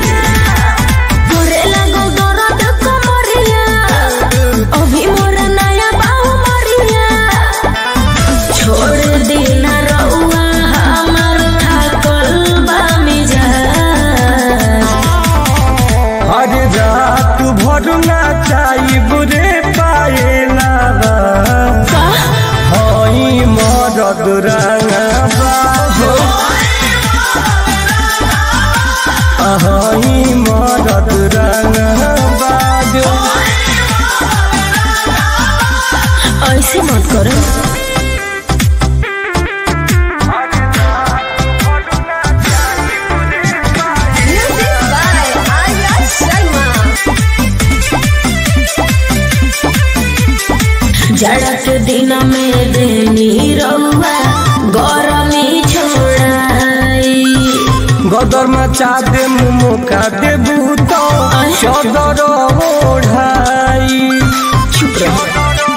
तोरे लागो दर्द कमरिया अभी मोर नया बाहु मरिया छोड़ देना रउआ हमार थाकल बा मिजाज हर रात भर नाचाई बुरे पाएला हई मरद रंगबा हई मरद रंगबा ऐसे मत करो जाड़ा के दिन में देनी रउआ गरमी छोड़ाई गदर मचा दे मुका दे भूतो चदर ओढ़ाई चुप रहो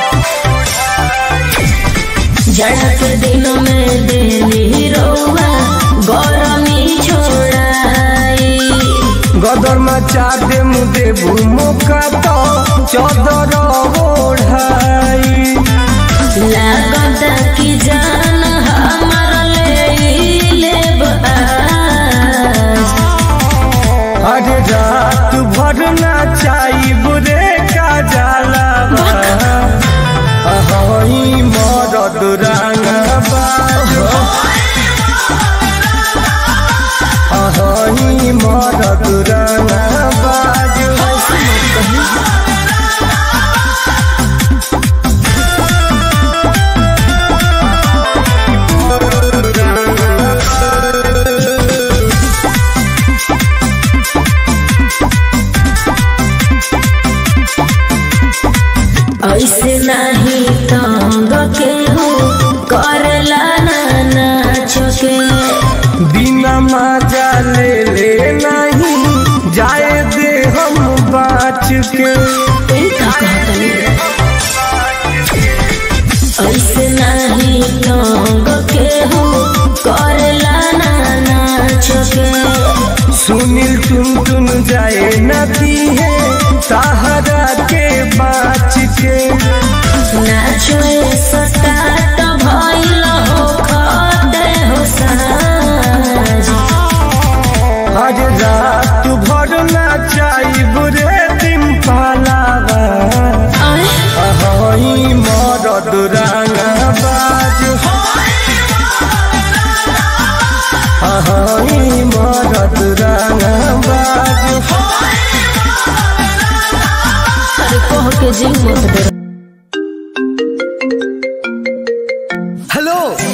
जाड़ा के दिन में देनी रउआ गरमी छोड़ाई गदर मचा दे मुदे भूमुका तो चदर ओढ़ाई लागता कि जान हमार ले लेब आज। हर रात भर नाचाई बुरे का जाला हई मरद रंगबा हई मरद रंगबा ऐसे नहीं तंग के हो करला ना नाच के बिना मजा ले ले नहीं जाए दे हम बाच के ई का कहतनी ऐसे नहीं तंग के हो करला ना नाच के सुनील टुन टुन जाए नदी है सहारा के बाच के नाचो सटाट भइल हो खते हो साज हर रात भर नाचाई बुरे दिन पालावा आय हई मरद रंगबाज हई मरद रंगबाज अरे कह के जी मत डर हेलो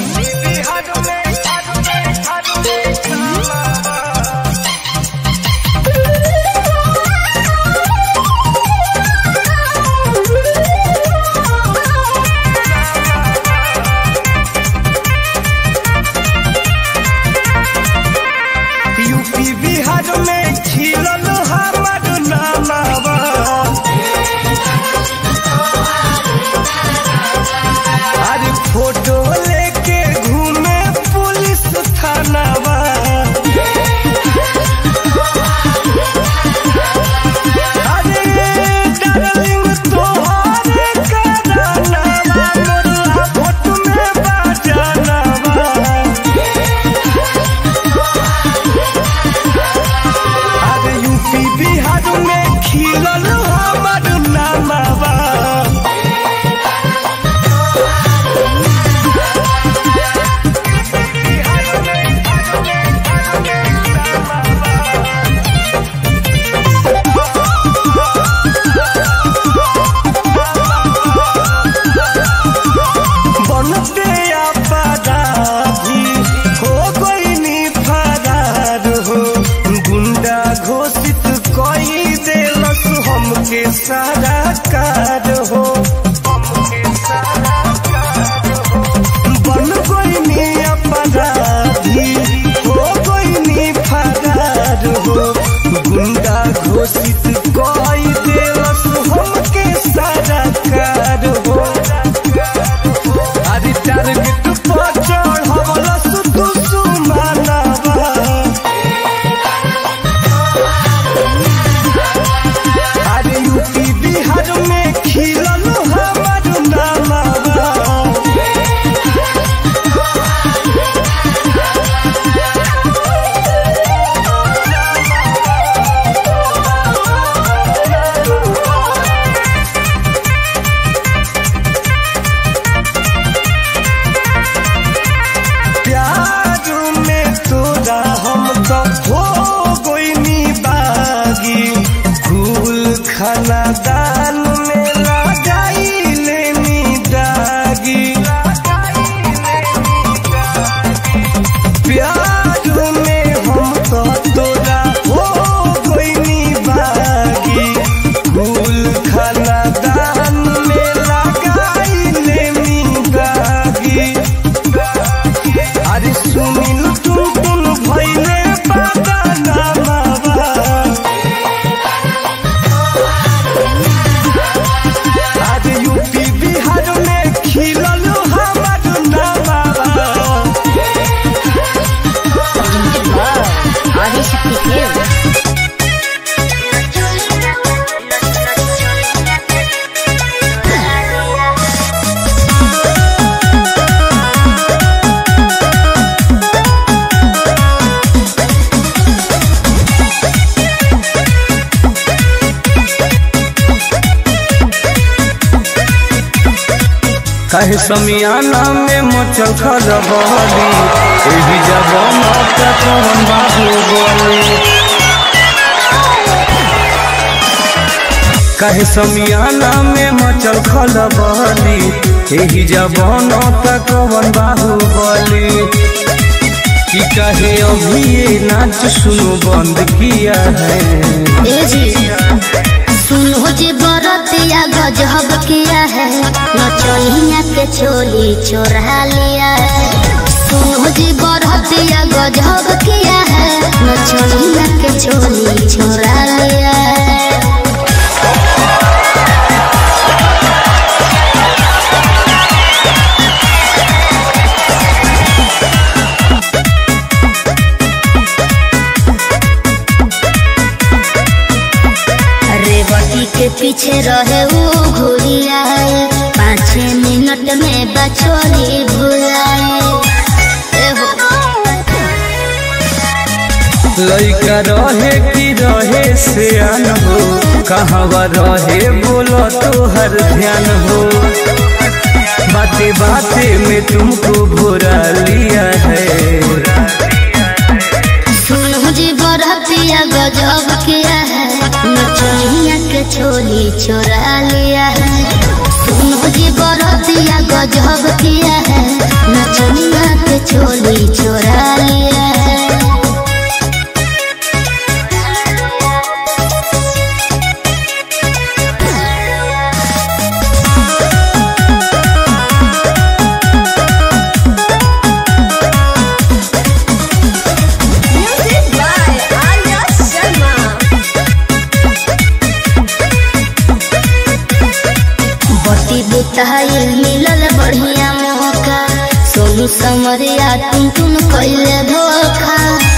यूपी बिहार में खिलल हमर नामावा अरे फोटो लेके घूमे पुलिस थानावा अरे डार्लिंग तोहरे करानावा मोरला फोटो में बाजानावा अरे यूपी बिहार में खिलल हमर नामावा बनते अपराधी हो गईनी फरार हो गुंडा घोषित कई देलस हमके सारा कार हो बन गईनी अपराधी हो गईनी फरार हो गुंडा घोषित कई देलस हमके सारा कार हो आदि टारगेट पर चढ़वला सुतु सुमानवा कहे समियाना में मचल खलबली एही जबान का कौन बाहुबली कहे समियाना में मचल खलबली एही जबान का कौन बाहुबली कि कहे अभी ये नाच सुनो बंद किया है ए जी सुनो जी बरतिया गजब किया है नचनिया के चोली चोरा लिया है सुनो जी बरतिया गजब किया है नचनिया के चोली चोरा लिया है रेवती के पीछे रहे वो घुरिया पाँच मिनट में बचोली भुलाए ए हो लइका रहे कि रहे सियान हो कहवा रहे बोलो तो हर ध्यान हो बाते बाते में तुमको भुरा लिया है सुनो जी बरतिया गजब किया है नचनिया के चोली चोरा लिया है सुनो जी बरतिया गजब किया है नचनिया के चोली चोरा लिया है Music by Arya Sharma. बती बुताइल मिलल बढ़िया मौका सोनू समरिया तुम तुम कैले धोखा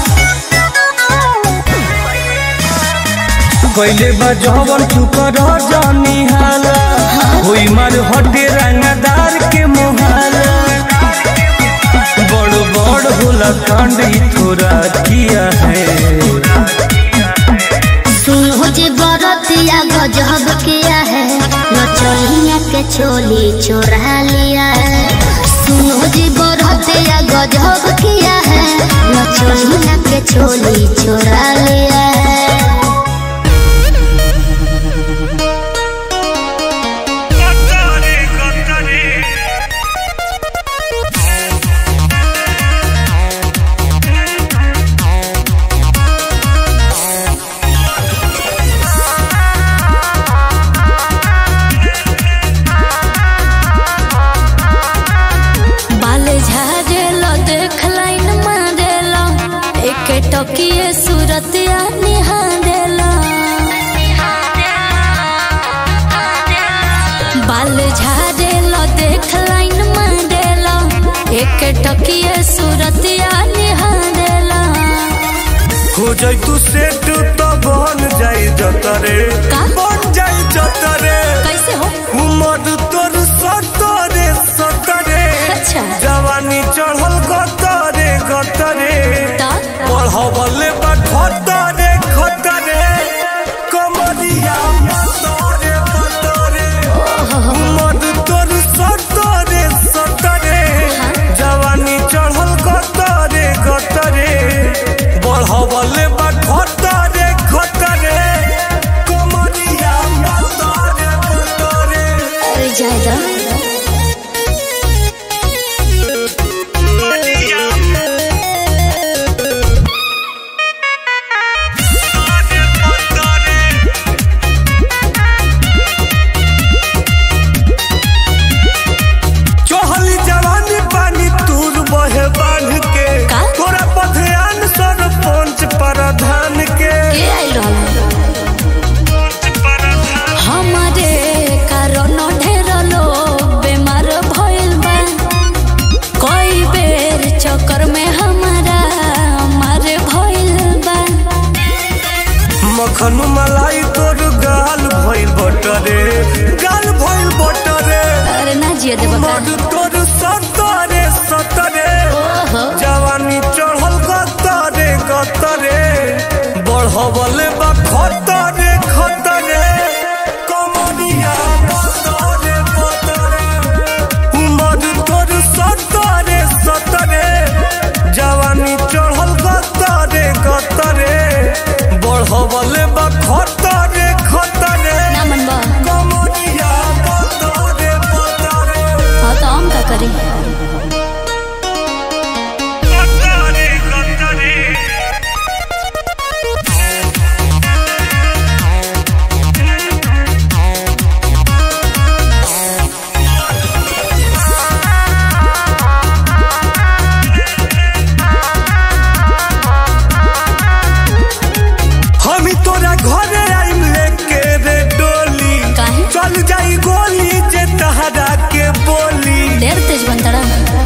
कैले बजवन तू कर जानी हाला होई मार हटे रंगदार के मोहाला बड़ बड़ होला कांड ई थोड़ा किया है सुनो जी बरतिया गजब किया है नचनिया के चोली चोरा लिया है सुनो जी बरतिया गजब किया है नचनिया के चोली चोरा लिया है बाल झाड़ेलो देख लाइन मारेलो एक टकिए सूरतिया निहारेलो बाल झाड़ेलो देख लाइन मारेलो एक टकिए सूरतिया निहारेलो हो जाई तू सेट तो बन जाई जतरे का? बन जाई जतरे कैसे हो उमर तोर सतरे सतरे अच्छा। जवानी चढ़ल गतरे गतरे ता? पढ़वले बा खतरे खतरे कमरिया मतरे मतरे उमर तोर सतरे सतरे जवानी चढ़ल गतरे गतरे बढ़वले बा खतरे खतरे कमरिया मतरे मतरे अरे जायदा चहली जवानी पानी तूर बहे बांध के का? तोरा पथयान सरपंच प्रधान के के आइल हमारे कारण ढेर लोग बीमार भइल बा कई बेर चक्कर में हमारा मारे भइल बा मखन मलाई तोर गाल भइल बटरे गाल भइल बटरे अरे ना जिए देबा का मड तोर सतरे सतरे ओहो जवानी चढ़ल गतरे गतरे बढ़वले बा खतरे खतरे कमरिया पतरे पतरे घरे आइम लेके रे डोली काहे? चल जाई गोली जे तहरा के बोली ढेर तेज बनतड़ा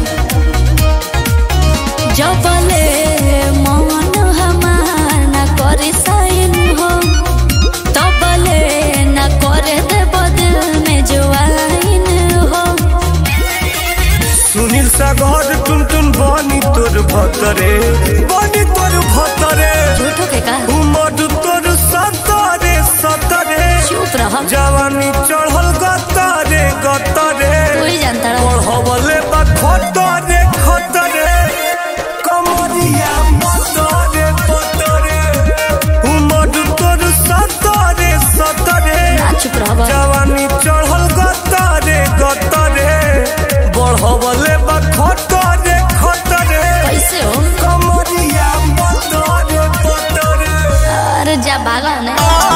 जबले मन हमार न करे साइन हो तबले न करे दे बदल में जो आइन हो सुनील सागर टुन टुन बनी तोर भतरे बनी तोर भतरे झूठो के का उमर तोर सतरे सतरे चुप रह जवानी चढ़ल गतरे गतरे तू ही जानता पढ़वले बा खतरे खतरे कमरिया मतरे मतरे उमर तोर सतरे सतरे ना चुप रह जवानी चढ़ल गतरे गतरे बढ़वले बा खतरे खतरे कैसे हो कमरिया मतरे मतरे अरे जा भागा ने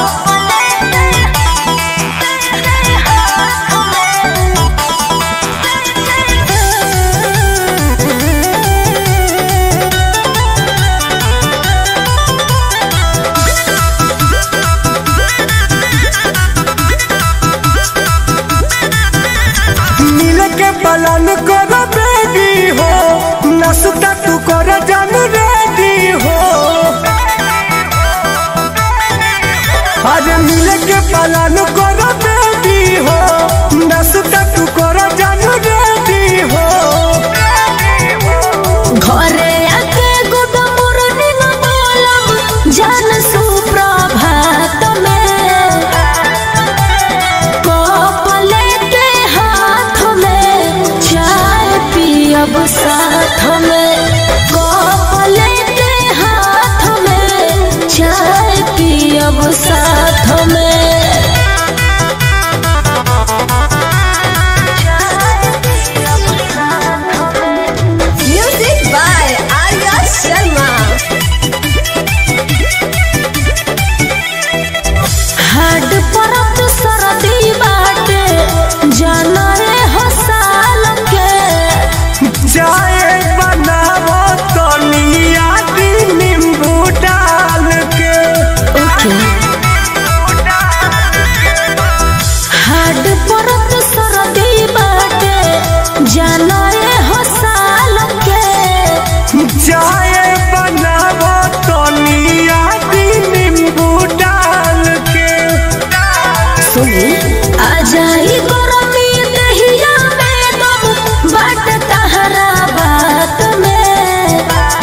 मिल के पलन कर बेबी हो नसता तू कर जन रेडी हो आज मिल के पलन कर बेबी हो नसता तू कर जन रेडी हो घरे आके गुड मॉर्निंग बोलम जान सुप्रभात में कप लेके हाथ में चाय पियब साथ में कप लेके हाथ में चाय पियब साथ में Music by Arya Sharma. हाड परत सरदी बाटे जाना रे हसाल के जाए बनावो तनिया नींबू डाल के ओके हाड परत सरदी बाटे जाना रे हसाल के जाए बनावो तनिया नींबू डाल के सुनी आ जाई गरमी दहिया में दम बाट तहरा बात में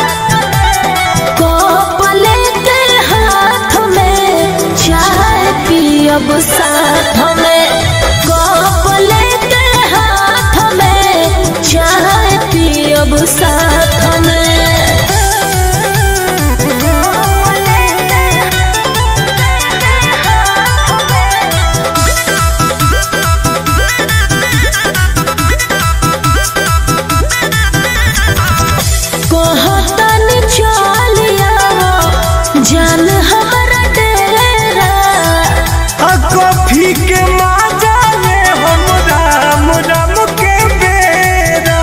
कप लेके हाथ में चाय पियब साथ में कप लेके हाथ में चाय पियब साथ में कहतन चलिया जान हमारा डेरा आ कॉफी के माजा ले हम राम राम के बेरा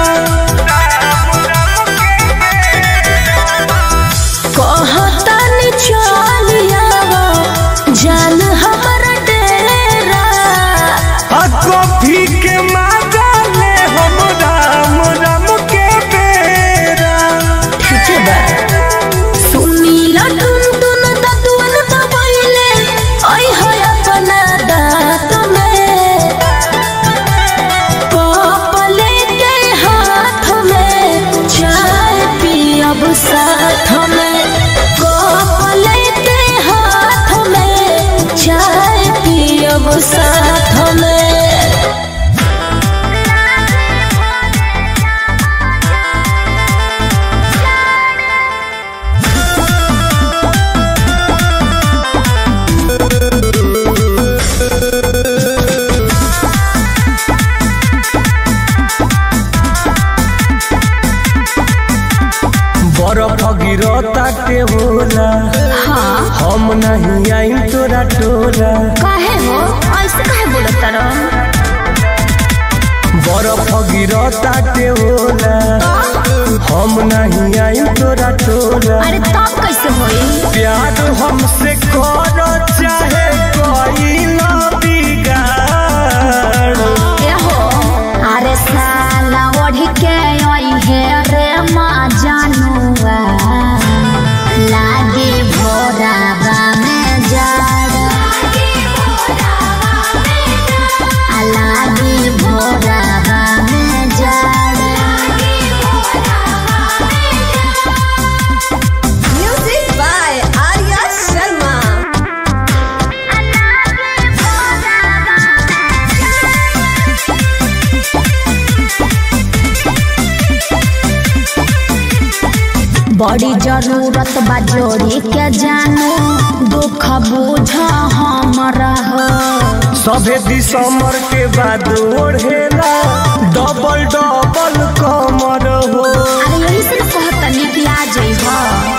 कहतन चलिया जान हमारा डेरा आ कॉफी के माजा ले हम राम राम के बेरा सुनीला टुन टुन ततुअन दबैले ऐ है अपना दांत में कप लेके हाथ में चाय पियब साथ में कप लेके हाथ में चाय पियब साथ में बर्फ गिरता के होला हाँ हम नहीं आई तोरा टोला काहे हो ऐसे काहे बोलत रहो बर्फ गिरता के होला हम नहीं आई तोरा टोला अरे तब कैसे होई प्यार हमसे कर बड़ी जरूरत बा जोड़ी के जानू दुख बुझ हमरा हो सभे दिसंबर के बाद ओढ़ेला डबल डबल कमर हो अरे यही से कहतनी कि आ जइह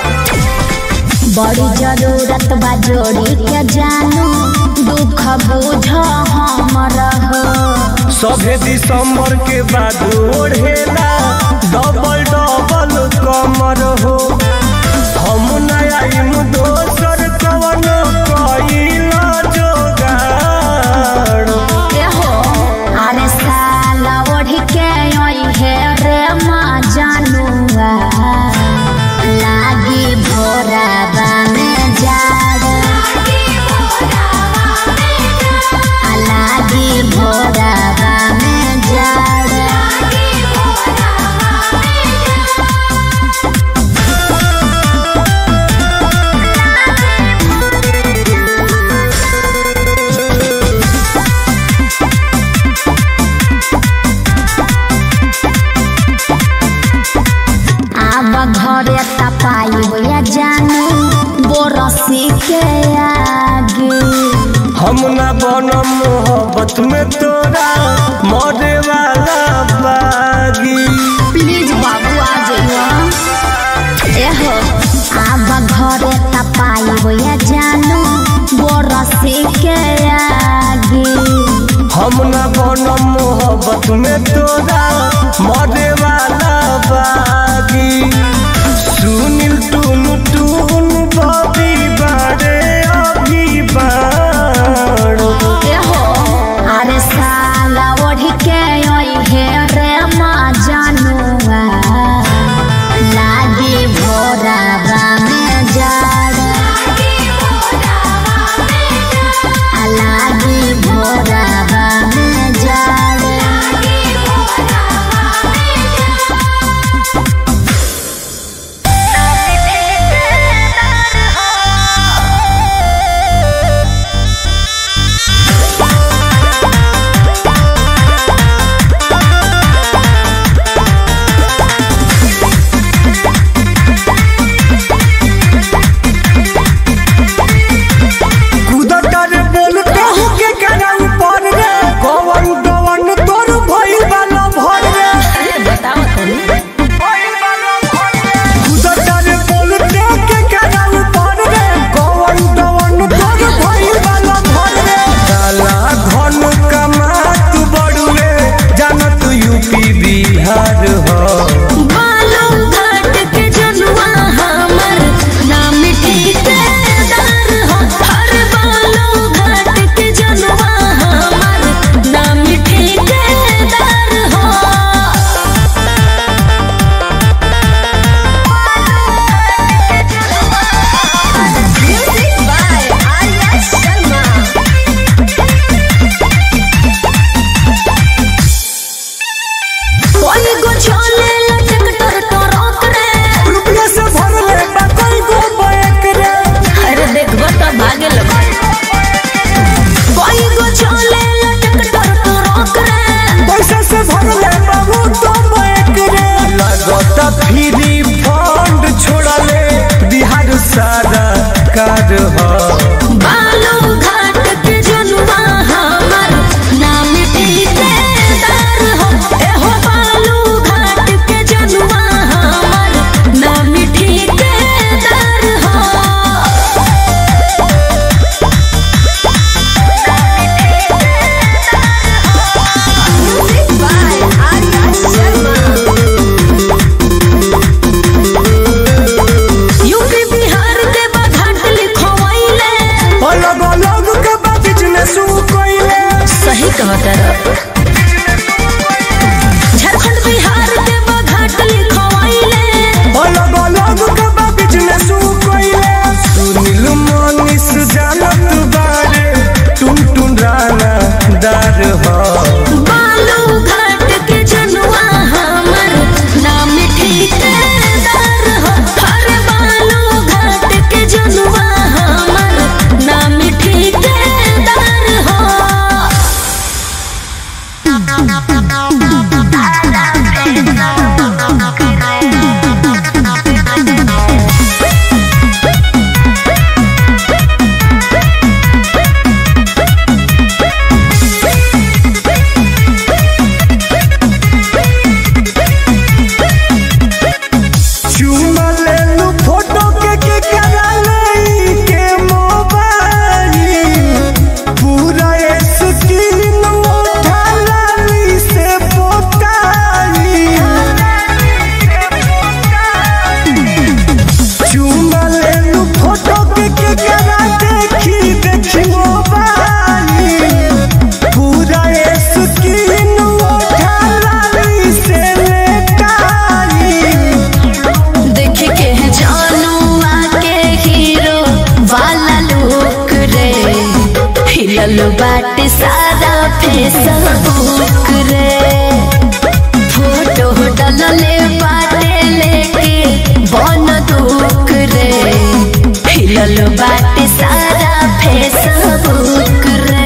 बड़ी जरूरत बा जोड़ी के जानू दुख बुझ हमरा हो सभे दिसंबर के बाद ओढ़ेला डबल डबल कमर हो हम नया इम दोसर कवन कइला जोगाड़ एहो अरे साला ओढ़ के ओई हे रे माँ जानुआ लागी भोराबा में जाड़ आ लागी भोराबा में जाड़ आब घरे तपाई होया जानू बोरसी के आगे हम ना बनम मोहब्बत में तोरा मरे वाला बागी प्लीज बाबू आ जाइयो एहो आब घरे तपाई होया जानू बोरसी के आगे हम ना बनम मोहब्बत में तोरा मरे वाला बागी सुनील टून टून बबी बारे अभी बाड़ एहो अरे साला ओढ़ के ओई हे रे माँ जानुआ लागी भोराबा में जाड़ आ लागी भोराबा में जाड़ कूदता रे बोल कहू के करा ऊपर रे कवन कवन तोर भइल वाला भर रे कूदता रे बोल के करा ऊपर रे कवन कवन तोर भइल वाला भर रे काला धन कमात बड़ुए जानत यूपी बिहार हो बालू घाट के जनुआ हमर नाम ठेकेदार हो हर बालू घाट के जनुआ हमर नाम ठेकेदार हो Music by Arya Sharma. कोई गो छोले लटक तर टरक रे रुपया से भर ले बकई गो बैक रे अरे देखबो तो भागे लग कोई गो छोले लटक तर टरक रे पैसा से भर ले बाबू तो बैक रे लगता फ्री फंड छोड़ले बिहार सारा कार हो बालू घाट के जनुआ हमर नाम ठेकेदार हो एहो बालू घाट के जनुआ हमर नाम ठेकेदार हो Music by Arya Sharma. UP Bihar के बघाट लिखवाइले अलग अलग के बा बिजनेस कोइले सही कहता झारखंड बिहार के बघाट लिखवाइले अलग अलग के बा बिजनेस कोइले सुनील मनीष जानत बारे टुन टुन राना दार हो बालू घाट के जनुआ हमर नाम ठेकेदार हो हर बालू घाट के जनुआ हमर नाम ठेकेदार हो हिलल बाटे सारा फेसबुक रे फोटो डलले बाटे लेके बन दुख रे हिलल बाटे सारा फेसबुक रे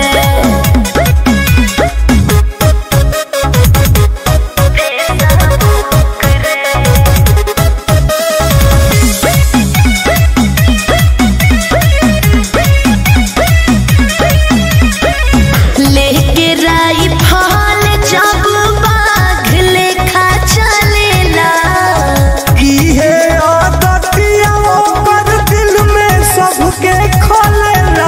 लेके राई फल जब बाघ लेखा चलेला इहे आदतिया ओकर दिल में सबके खोलेला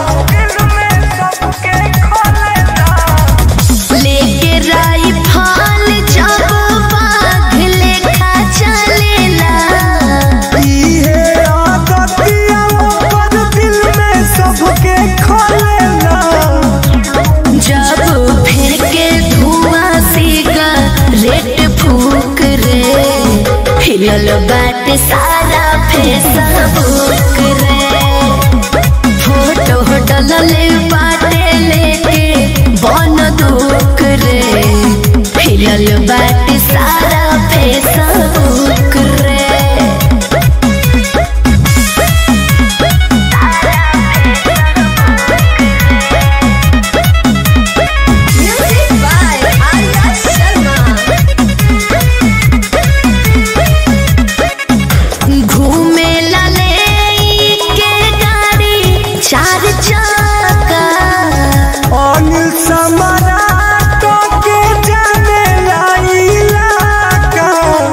लेके राई फल जब बाघ लेखा चलेला इहे आदतिया ओकर दिल में सबके खोलेला जब फिर के धुआं सीगा रेट फूक रे हिलल बाट सारा फेसबुक रे फोटो डलले बाटे लेके बन दुख रे हिलल बाट सारा फेसबुक रे Music by Arya Sharma. घूमे लले के गाड़ी चार चक्का अनिल सम्राट के जाने लाइला का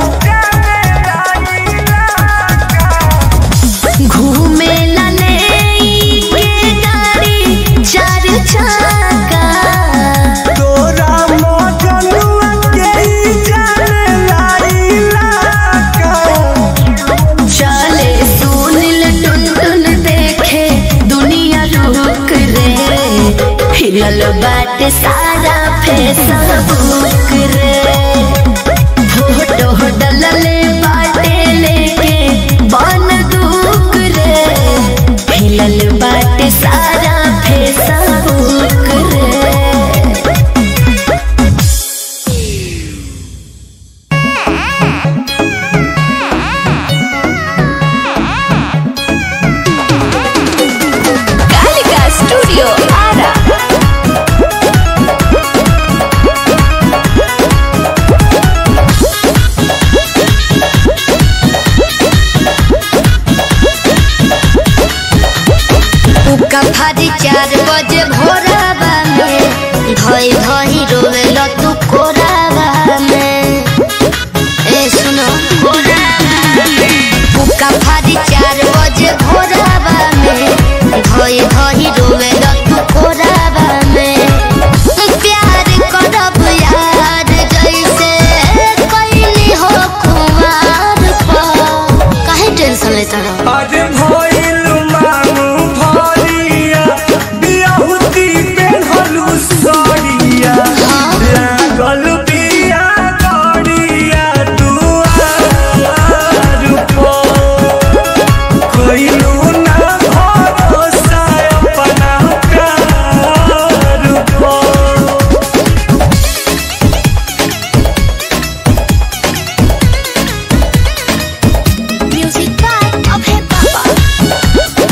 घूमे लले के गाड़ी चार चक्का तोरा मजनुआ के ही जाने लाइला का चले सुनिल टुन टुन देखे दुनिया रुक रे हिलल बाटे सारा फेसबुक रे फोटो डलले बाटे लेके बन दुख रे हिलल बाटे सारा फेसबुक रे Kalika Studio Ara. उका भारी चार बजे भोराबा में धई धई रोवेल तू कोराबा में ए सुनो उका भारी चार बजे भोराबा में धई धई रोवेल तू कोराबा में प्यार करब यार जैसे कैली हो कुमार पर काहे टेंशन लेता रहो अरे भइल मांगू भरिया बियाहुती पेन्हलू सड़िया लागल बिया गड़िया दुआर पर कइलू ना भरोसा अपना प्यार पर Music by Abhay Baba.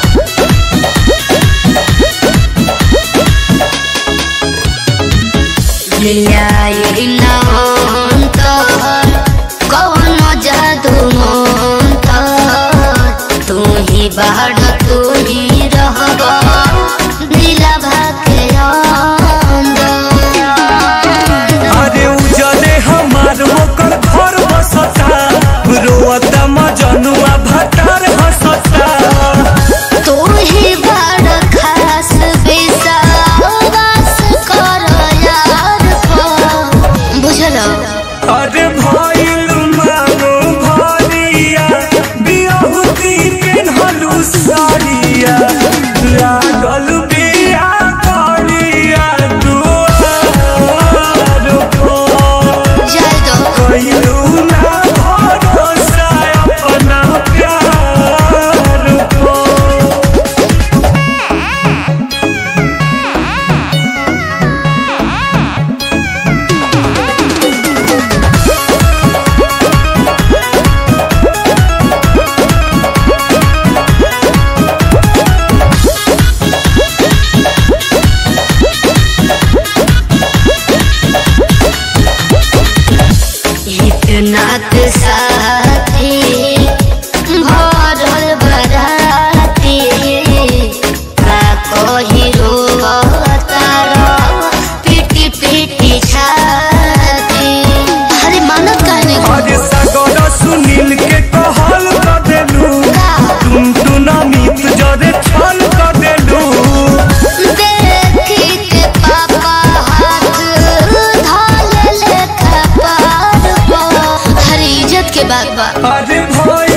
लियाई नमंतर कौन जादू मंतर तू ही बाढ़ तू ही रहब दिलवा के अंदर अरे उजले हमार ओकर घर बसता रोता मजनुआ भटार हसता तू ही बड़ खास विश्वास कर यार पर बा अरे भई